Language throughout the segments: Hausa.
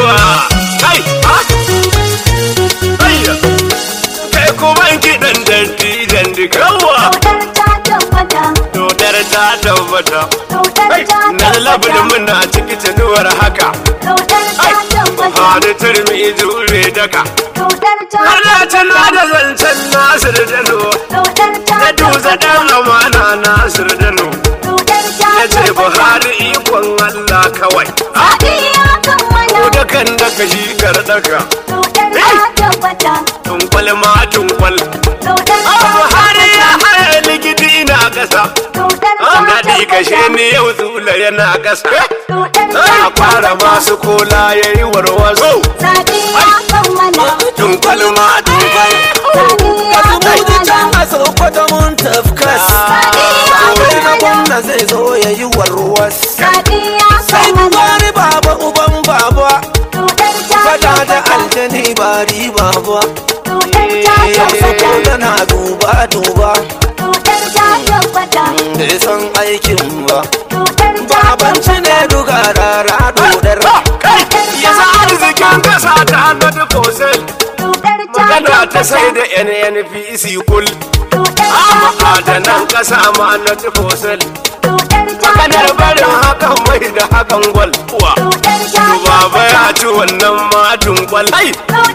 yawa kai ha ayya kai kuma kiɗan dattijan duka yawa dodar ta tabbata na labarin muna ciki tunuwar haka hada turmi jure daka ana tana da zancen nasir dano na duza dan amana nasir dano ya ce buhari ikon allah kawai dukan daka shi daka tunkwal ma tunkwal buhari ya haya ligidi na kasa daɗi kashe ni yau zula yana kasa a fara masu kola ya yi warwazo tunkwal ma tunkwal a sokoto mun tafkas Wani na gwamna zai zo ya yi warwas Sai wani baba uban baba Fada da aljani ba riba ba Saboda na duba duba Bai san aikin ba Babanci ne duga rara dodar ya sa arzikin kasa ta hannun kosel magana ta sai da nnpc kul ma'adanan kasa ma na kosel maganar barin hakan mai da hakan gwal kuwa baba ya ci wannan ma dunkwal ai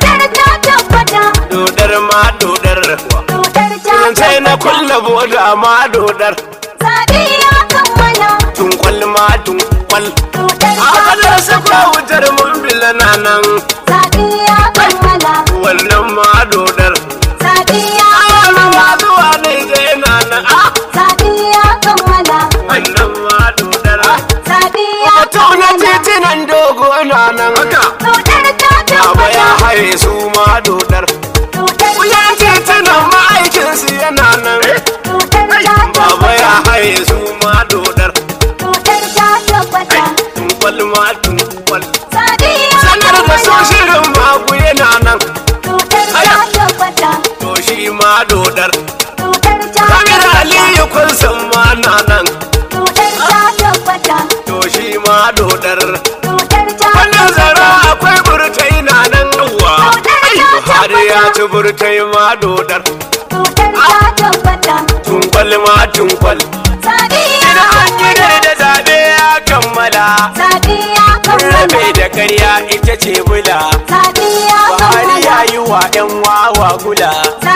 dodar ma dodar sai na kulla boda ma dodar tunkwal ma tunkwal a kadar sakwa wutar mun bilana nan wannan ma dodar wani ma zuwa ne ga yana nan a wannan ma dodar wato na titinan dogo na nan haka baba ya haye su ma dodar kuyan titinan ma'aikinsu yana nan baba ya haye su ma dodar tunkwal ma tunkwal sanar da so shirin magu yana nan to shi ma dodar kamar aliyu kun san ma na nan to shi ma dodar wannan zara akwai burtai na nan uwa buhari ya ci burtai ma dodar tunkwal ma tunkwal ina an gida da zabe ya kammala rabe da karya ita ce bula buhari ya yi wa 'yan wawa gula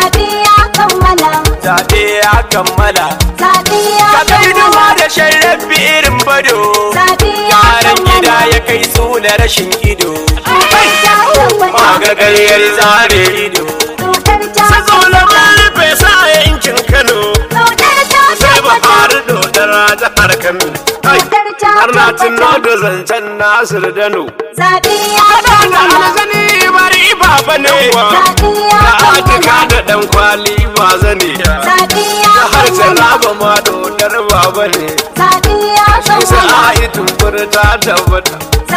zabe ya kammala ka kai duma da sharrafi irin bado yaran gida ya kai su da rashin ido magagaryar zare ido sazo na rufe sa yankin kano sai buhari dodara jihar kano har na tuno da zancen nasir dano da alzani bari baba ne da atika da dan kwali ba zane da harshen raba ma dodar baba ne shi sa a yi tumbur ta tabbata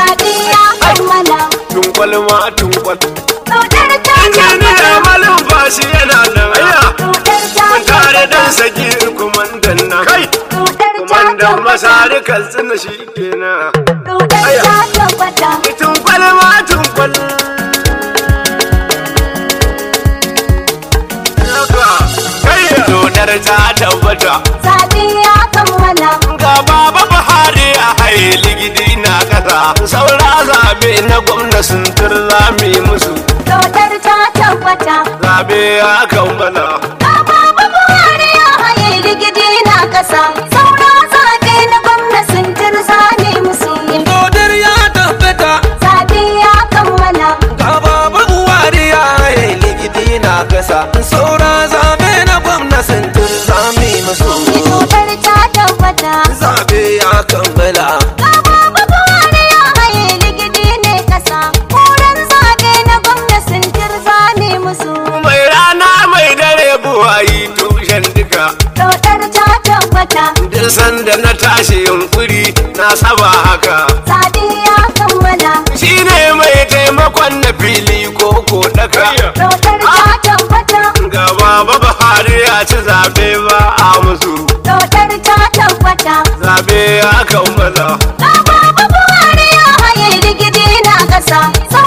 tunkwal ma tunkwal injiniyar malin bashi yana nan aya mun tare dan sagir kumandan nan kai kumandan masari kaltsina shi kenan tunkwal ma tunkwal Dodar ta tabbata ga baba Buhari a haye ligidi na kasa saura zabe na gwamna sun zami musu zabe ya kammala Dodar ya tabbata Ga baba buwari ya yi ligidi na kasa Saura zabe na gwamna sintin zami musu Zabe ya kammala mai rana mai dare buwayi tushen duka duk sanda na tashi yunkuri na saba haka shi ne mai taimakon na fili ko ko daka ga baba Buhari ya ci zabe ba a musu zabe ya kammala Baba Buhari ya haye rigidi na ƙasa.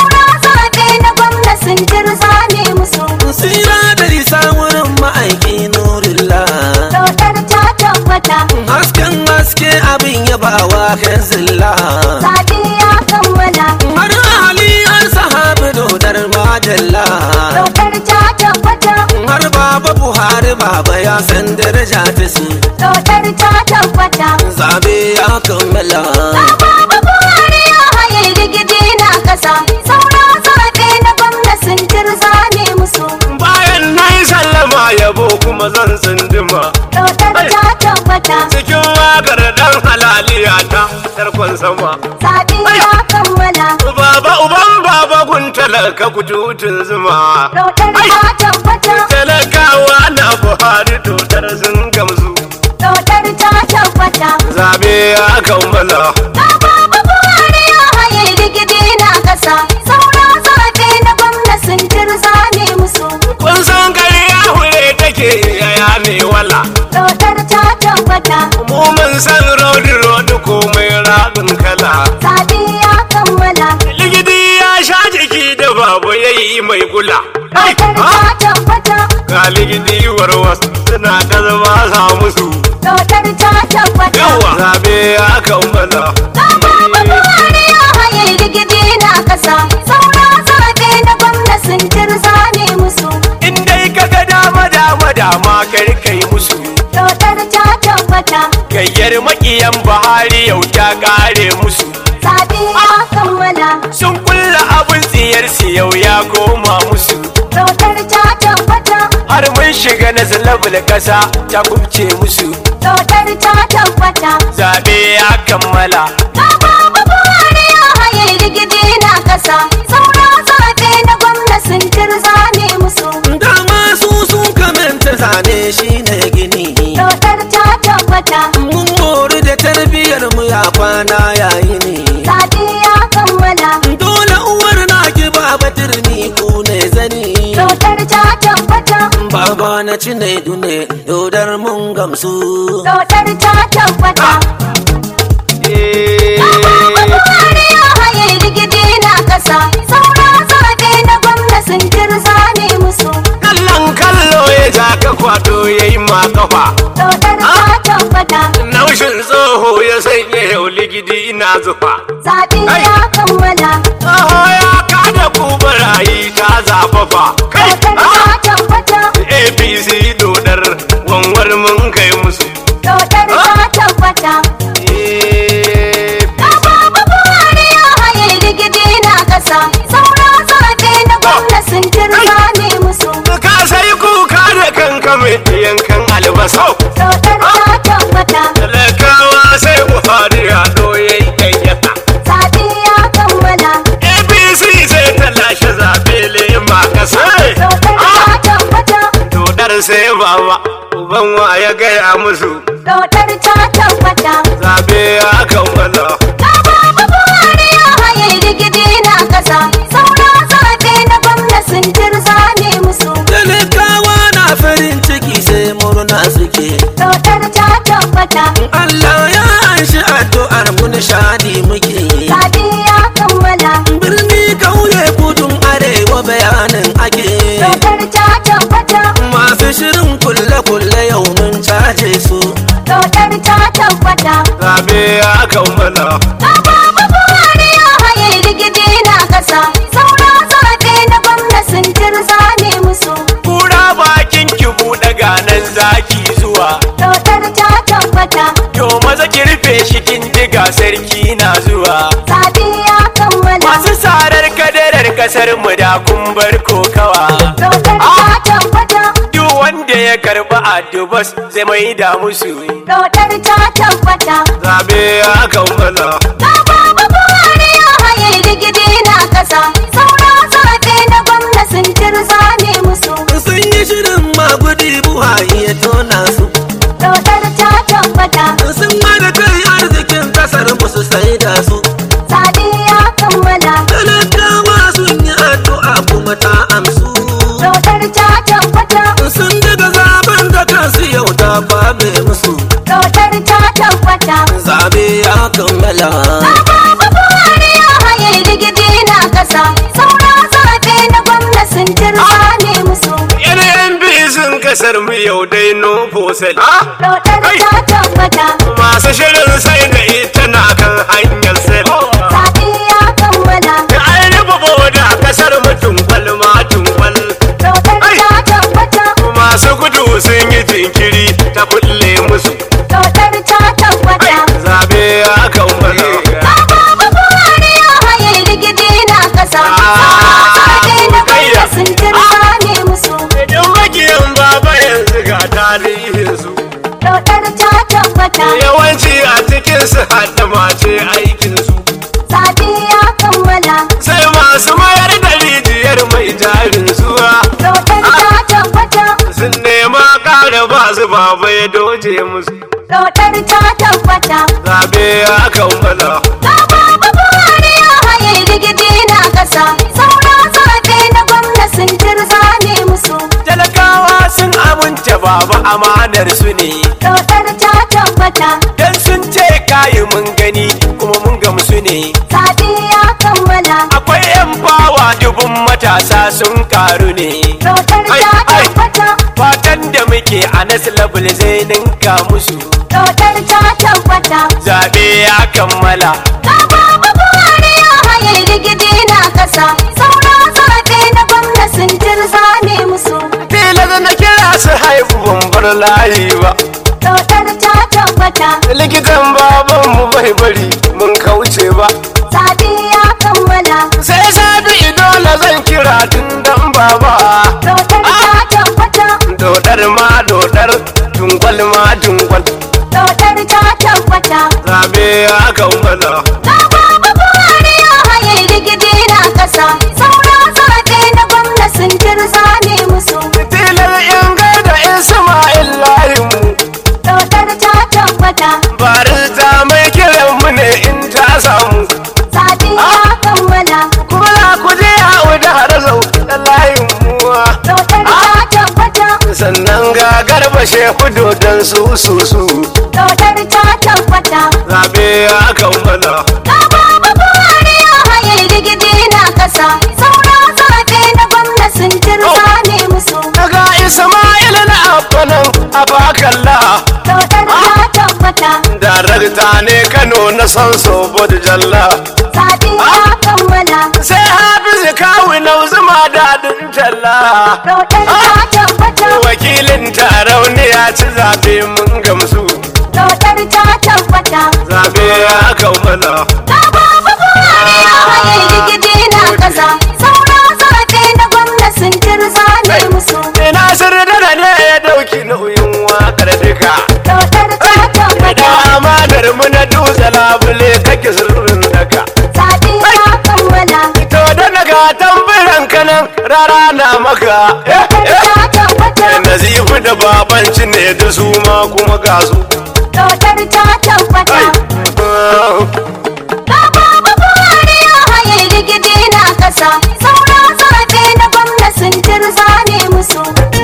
baba ya san daraja ta su Dodar ta tabbata. zabe ya kammala Baba Buhari ya haye rigidi na kasa. Saura zaɓe na gwamna sun tirza ne musu. bayan na yi sallama yabo kuma zan tsindima Dodar ta tabbata. cikin wakar dan halaliya ta tarkon sama Zaɓe ya kammala. baba uban baba kun talaka kututun zuma Dodar ta tabbata. talakawa na buhari dotar sun gamsu Dodar ta tabbata. zabe ya kammala Baba Buhari ya haye rigidi na kasa. Saura zaɓe na gwamna sun tirza ne musu. kun san ƙarya hure take yaya ne wala Dodar ta tabbata. mu mun san rodi rodi komai rabin kala Zaɓe ya kammala. ligidi ya sha jiki da babu yayi mai gula Dodar ta tabbata. ga ligidi warwas suna ta zama sa musu Dodar ta tabbata. yawa zabe ya kammala Baba Buhari ya haye rigidi na kasa. Saura zaɓe na gwamna sun tirza ne musu. in dai kaga dama dama dama kar kai musu Dodar ta tabbata. gayyar makiyan buhari yau ta kare musu Zaɓe ya kammala. sun kulla abin tsiyarsu yau ya koma musu Dodar ta tabbata. har mun shiga na zalabul kasa ta kubce musu Dodar ta tabbata. zabe ya kammala Baba Buhari ya haye rigidi na kasa. Saura zaɓe na gwamna sun tirza ne musu. dama su sun kamanta zane shi ne gini Dodar ta tabbata. mun mori da tarbiyyar mu ya kwana yayi ne Zaɓe ya kammala. dole uwar na ki baba turmi ku ne zani Dodar ta tabbata. baba na ci ne dune dodar mun gamsu Dodar ta tabbata. Baba Buhari ya haye rigidi na kasa. Saura zaɓe na gwamna sun tirza ne musu. kallon kallo ya ja ka kwato ya yi ma kafa Dodar ta tabbata. naushin tsoho ya sanya yau ligidi ina zufa Zaɓe ya kammala. tsoho ya kada ku barayi ta zafafa kai Dodar ah! ta tabbata. apc dodar wanwar mun kai musu Dodar ta tabbata. Baba Buhari ya haye rigidi na kasa. Saura zaɓe na gwamna sun tirza ne musu. ka sai kuka da kanka mai yankan albasa Dodar ta tabbata. talakawa sai buhari ya doye yayyata Zaɓe ya kammala. apc sai ta lashe zaɓe lema kasa Dodar ta tabbata. dodar sai baba uban wa ya gaya musu Dodar ta tabbata. zaɓe ya kammala Baba Buhari ya haye rigidi na kasa. Saura zaɓe na gwamna sun tirza ne musu. talakawa na farin ciki sai murna suke Dodar ta tabbata. Allah ya anshi addu'ar mu nishadi muke Zaɓe ya kammala. birni kauye kudun arewa bayanin ake Dodar ta tabbata. masu shirin kulle-kulle yau mun caje su Dodar ta tabbata. zaɓe ya kammala Baba Buhari ya haye rigidi na kasa. Saura zaɓe na gwamna sun tirza ne musu. kura bakin ki buɗe ganan zaki zuwa Dodar ta tabbata. to maza ki rufe shi kin diga sarki na zuwa Zaɓe ya kammala. masu sarar kadarar kasar mu da kun bar kokawa Dodar ta tabbata. duk wanda ya karba adubas zai mai da musu Dodar ta tabbata. zabe ya kammala Baba Buhari ya haye rigidi na kasa. Saura zaɓe na gwamna sun tirza ne musu. sun yi shirin magudi buhari ya tona su Dodar ta tabbata. sun hada kai arzikin kasar musu sai da su Zaɓe ya kammala. talakawa sun yi addu'a kuma ta amsu Dodar ta tabbata. sun daga zaben da kansu yau ta fabe musu Dodar ta tabbata. zabe ya kammala Baba Buhari ya haye rigidi na kasa. Saura zaɓe na gwamna sun tirza ne musu. yan sun kasar mu yau dai no fosel Dodar ta tabbata. masu shirin sai da ita na kan hanyar sel Zaɓe ya kammala. da an rufe boda kasar mu tunkwal ma tunkwal Dodar ta tabbata. masu gudu sun yi musu baba ya doje musu Dodar ta tabbata zabe ya kammala Ga baba Buhari ya haye rigidi na ƙasa Saura zaɓe na gwamna sun tirza ne musu talakawa sun amince baba amanar su ne Dodar ta tabbata dan sun ce kayi mun gani kuma mun gamsu ne Zaɓe ya kammala akwai yan bawa dubun matasa sun karu ne Dodar Ai, ta ai. tabbata fatan da muke a naslabul zai ninka musu Dodar ta tabbata zaɓe ya kammala Ga baba Buhari ya haye rigidi na ƙasa Saura zaɓe na gwamna sun tirza ne musu tilas na kira su haifu ban bar layi ba Dodar ta tabbata likitan baban mu bai bari mun kauce ba Zaɓe ya kammala sai sabi dole zan kira tun dan baba Dodar ta tabbata dodar ma dodar dungwal ma dungwal Dodar ta tabbata zabe ya kammala Ga baba Buhari ya haye rigidi na ƙasa Saura zaɓe na gwamna sun tirza ne musu tilar in gaida isma'il layin mu Dodar ta tabbata barista mai kiran mu ne in ta samu Zaɓe ya kammala kuma za ku je yawo da harazau da layin muwa Dodar ta tabbata sannan ga garba shehu dodon su su su Dodar ta tabbata zabe ya kammala Ga baba Buhari ya haye rigidi na ƙasa Saura zaɓe na gwamna sun tirza ne musu daga isma'il na abbanan abakalla Dodar ta tabbata darakta ne kano na san sobo da jalla Zaɓe ya kammala sai hafizu kawu na zuma daɗin talla Dodar ta tabbata wakilin taron ya ci zabe mun gamsu Dodar ta tabbata zabe ya kammala Ga baba Buhari ya haye rigidi na ƙasa Saura zaɓe na gwamna sun tirza ne musu ina sirda ne ya dauki nauyin wakar duka Dodar ta da tabbata amanar mu na dutse labule kake sirrin daka Zaɓe ya kammala to da naga tambaran kanan rara na maka eh, Dodar eh. ta tabbata nazifu da babanci ne da su ma kuma ga su Dodar ta tabbata Ga baba Buhari ya haye rigidi na ƙasa Saura zaɓe na gwamna sun tirza ne musu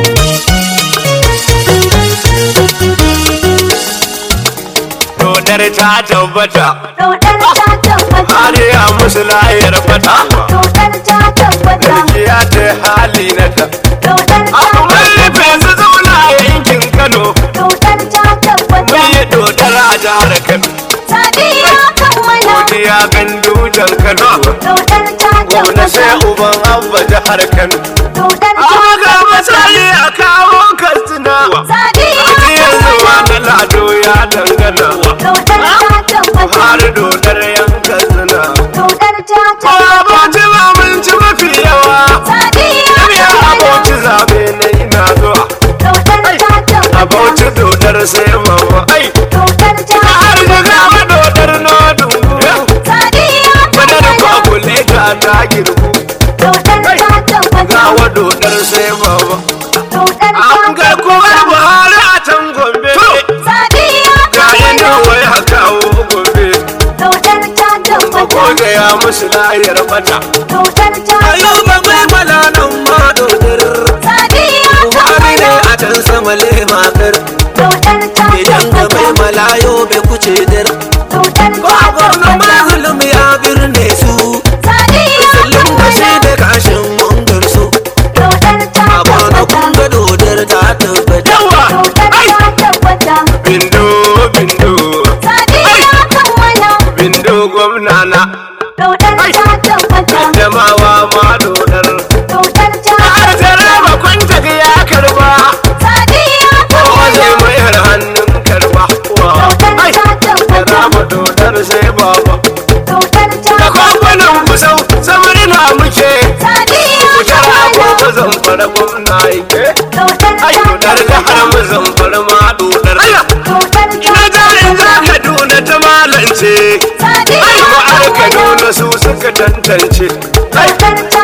dodar ta tabbata Dodar ta tabbata har ya musu layar fata Dodar ta tabbata ya ta hali na ta Dodar ta mun rufe su zauna a yankin kano Dodar ta tabbata mun yi dodar a jihar kano Zaɓe ya kammala godiya gandujan kano Dodar ta gwamna sai tabbata uban abba jihar kano Dodar ta amma ga tabbata misali a kawo katsina Zaɓe ya yanzu ma kammala na lado ya dangana Dodar ta tabbata har dodar yan katsina Dodar ta ko tabbata aboci ba mun ci mafi yawa Zaɓe ya ya kammala aboci zabe na ina zuwa Dodar ta tabbata aboci dodar sai mama ai Dodar ta har da tabbata gama dodar na dungu Zaɓe ya madar kammala kwakule ta ta girgu Dodar ta tabbata gawa dodar sai mama Dodar an ta ga kuma buhari a can gombe Zaɓe ya ga inda kammala wai a kawo gombe Dodar ta tabbata ko ya musu lahiyar bata Dodar ta ayuba bai mala nan ma dodar Zaɓe ya buhari ne kammala a can sama le makar Dodar ta idan ga bai tabbata malayo bai kuce dar Dodar ko ta a gwamna tabbata mazulum ya birne su Zaɓe ya kullum da shi kammala da kashin mungar su Dodar ta a gwana kun tabbata ga dodar ta tabbata yawa Dodar ai ta tabbata bindo bindo Zaɓe ya kammala bindo gwamna na Dodar ta tabbata jamawa ma dodar Dodar ta har tare ba kwanta ya karba Zaɓe ya kowa kammala zai mayar hannun karba wa Dodar ai ta tabbata rama dodar sai baba Dodar ta da kwakwanan kusau samari na muke Zaɓe ya kutar kammala agogo zamfara gwamna ike Dodar ai ta dodar da har tabbata mu zamfara ma dodar Dodar ina ta jarin za tabbata kaduna ta malance Zaɓe ai ya ma'ar kammala kaduna su suka tantance ai Dodar ta tabbata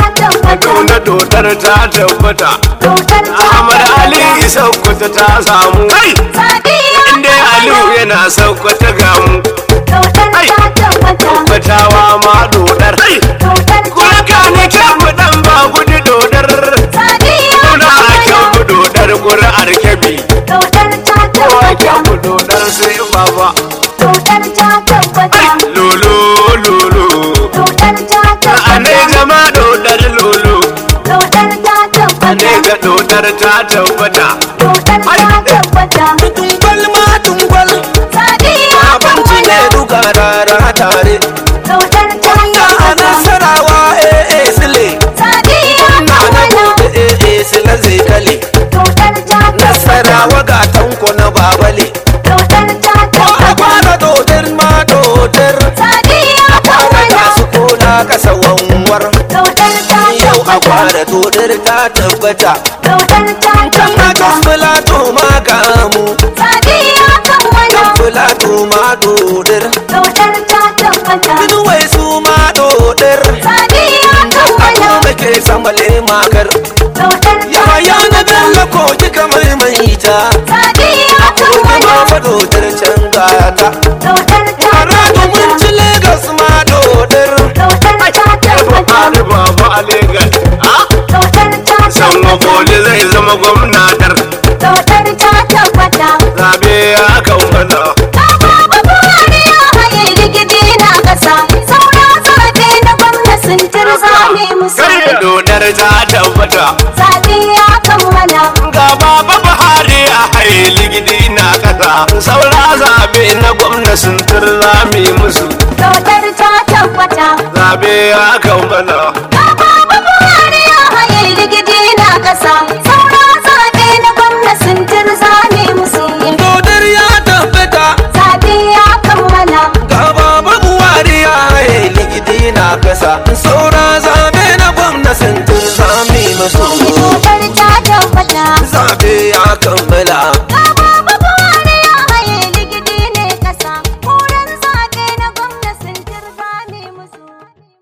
Kaduna dodar ta tabbata Dodar ta Ahmad tabbata. Ali Sokoto ta samu kai Sadiya inda Aliyu yana Sokoto gamu Dodar Ai. ta tabbata. Tabbatawa ma dodar Hai! Dodar ta Kuma ka ne tabbata. kyan mu dan ba gudu dodar Sadiya Kuna kyan mu dodar ƙuri'ar kebi Dodar ta Kowa kyan tabbata. mu dodar sai baba Dodar ta tabbata. Lolo lolo Dodar ta Ane tabbata. jama dodar lolo Dodar ta Ane tabbata. ga dodar ta tabbata Dodar ta tabbata. Tungwal ma tungwal Sadiya Abinci ne kammala. duka rara tare Dodar ta Na a tabbata. nasarawa eh eh sile Sadiya Na na kammala. gobe eh eh sile zai kale Dodar ta tabbata. Nasarawa ga tanko na babale Dodar ta Ko a tabbata. fara dodar ma dodar Sadiya Fara kammala. ta su kona kasa wanwar Dodar ta Yau a tabbata. fara dodar ta tabbata Dodar ta Kan a tabbata. kan filato ma gamu Sadiya kammala. Filato ma dodar Dodar ta tabbata. Binuwai su ma dodar Sadiya Ako kammala. muke samale makar Dodar ta Yaya na dalla ko kika maimaita Sadiya Kuma kammala. fa dodar can gata Dodar ta Aradu mun tabbata. ci Legas ma dodar Dodar ta tabbata. Ali baba a Legas Ah Dodar ta San tabbata. Mafoli zai zama gwamnatar Dodar ta tabbata. Zabe ya kammala Baba Buhari ya haye rigidi na ƙasa. Saura zaɓe na gwamna sun tirzame musu. Kai dodar ta tabbata Zaɓe ya kammala. Ga baba Buhari a haye ligidi na kasa Saura zabe na gwamna sun turzami musu Dodar ta tabbata. Zabe ya kammala Baba Buhari ya haye rigidi na ƙasa. Saura zaɓe na gwamna sun tirzame musu. Dodar ya tabbata Zaɓe ya kammala. Ga baba Buhari ya haye ligidi na kasa Saura zabe na gwamna sun